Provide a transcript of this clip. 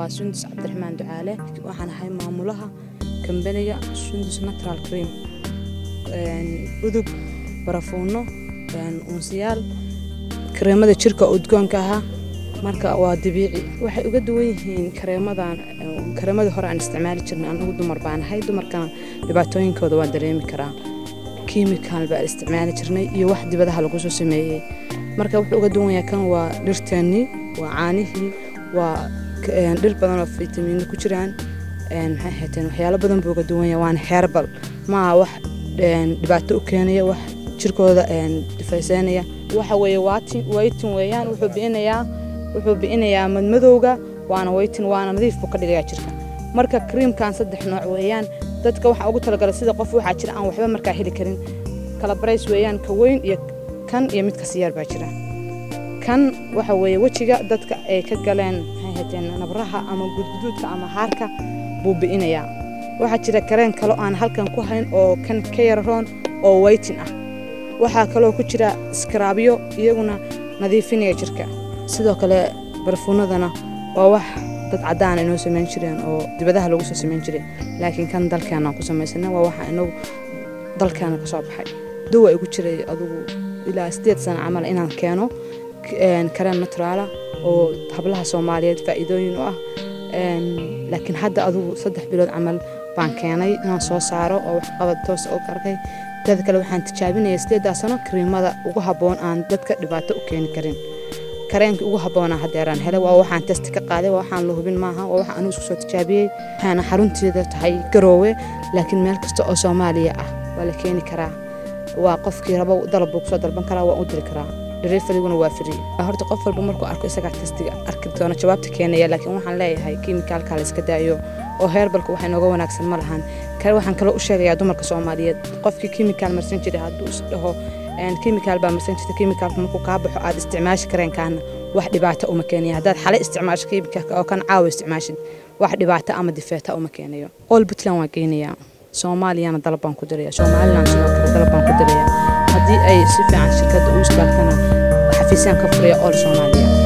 waa sundus cabdiraxmaan ducaale waxaan ahay maamulaha kambaniga sundus natural cream udug barafuuno unsiyaal kareemada jirka udgoonka ahaa marka waa dabiici waxay uga duwan yihiin kareemadan kareemadii hore aan isticmaali jirnay anagu dumar baan ahay dumarkana dhibaatooyinkooda waan dareemi karaa kiimikaal baan isticmaali jirnay iyo wax dibadaha lagu soo sameeyey marka wuxuu uga duwan yahay kan waa dhirteennii waa caanihii waa dhir badan oo fitamiino ku jiraan maxay hayteen waxyaalo badan buu uga duwan yahay waana heerbal maaha wax dhibaato u keenaya wax jirkooda difayseynaya waxa weeye waytin weeyaan wuxuu bi'inayaa wuxuu bi'inayaa madmadowga waana waytin waana nadiif buu ka dhigayaa jirka marka kriimkan saddex nooc weeyaan dadka waxaa ugu talagalay sida qof waxaa jira aan waxba markaa heli karin kala barays weeyaan ka weyn iyo kan iyo midka siyaar baa jira kan waxa weeye wejiga dadka ay ka galeen maxay hateen nabraha ama gudguduudka ama haarka buu bi'inayaa waxaa jira kareen kalo aan halkan ku hayn oo kan ka yararoon oo waytin ah waxaa kaloo ku jira iskaraabyo iyaguna nadiifinaya jirka sidoo kale barfuunadana waa wax dad caddaan inoo samayn jireen oo dibadaha lagu soo samayn jiray laakiin kan dalkeenaan ku samaysana waa waxa inagu dalkeena ka soo baxay duwa igu jiray adugu ilaa sideed sano camal inaan keeno kareen naturaala oo hablaha soomaaliyeed faa'iidooyin u ah laakiin hadda adugu saddex bilood camal baan keenay inaan soo saaro oo waxqabad toos u arkay teeda kale waxaan tijaabinaya sideedaa sano kariimada ugu habboon aan dadka dhibaato u keeni karin kareenkii ugu habboonaa haddeeraan helay waa waxaan testi ka qaaday waa waxaan la hubin maaha waa waxa anigu isku soo tijaabiyey waxaana xarunteeda tahay garoowe laakiin meel kasta oo soomaaliya ah waa la keeni karaa waa qofkii rabo dalab buu kusoo dalban karaa waa u diri karaa deliveryguna waa free horta qof walba markuu arko isagaa testiga arki doona jawaabta keenaya laakiin waxaan leeyahay kiimikaalka la iska daayo oo heerbalka waxa inooga wanaagsan ma lahan kale waxaan kaloo u sheegayaa dumarka soomaaliyeed qofkii kiimikaal marsan jiray hadduu is dhaho kiimikaal baa marsan jirta kiimikaalka markuu kaa baxo aad isticmaashi kareenkaana wax dhibaato uma keenaya haddaad xale isticmaasho kiimikaalka oo kan caawa isticmaashid wax dhibaato ama difeeta uma keenayo all puntland waan geynayaa soomaaliyana dalab baan ku diraya somaliland sidoo kale dalab baan ku diraya haddii ay si fiican shirkadda u istaagtana xafiisyaan ka furaya all soomaaliya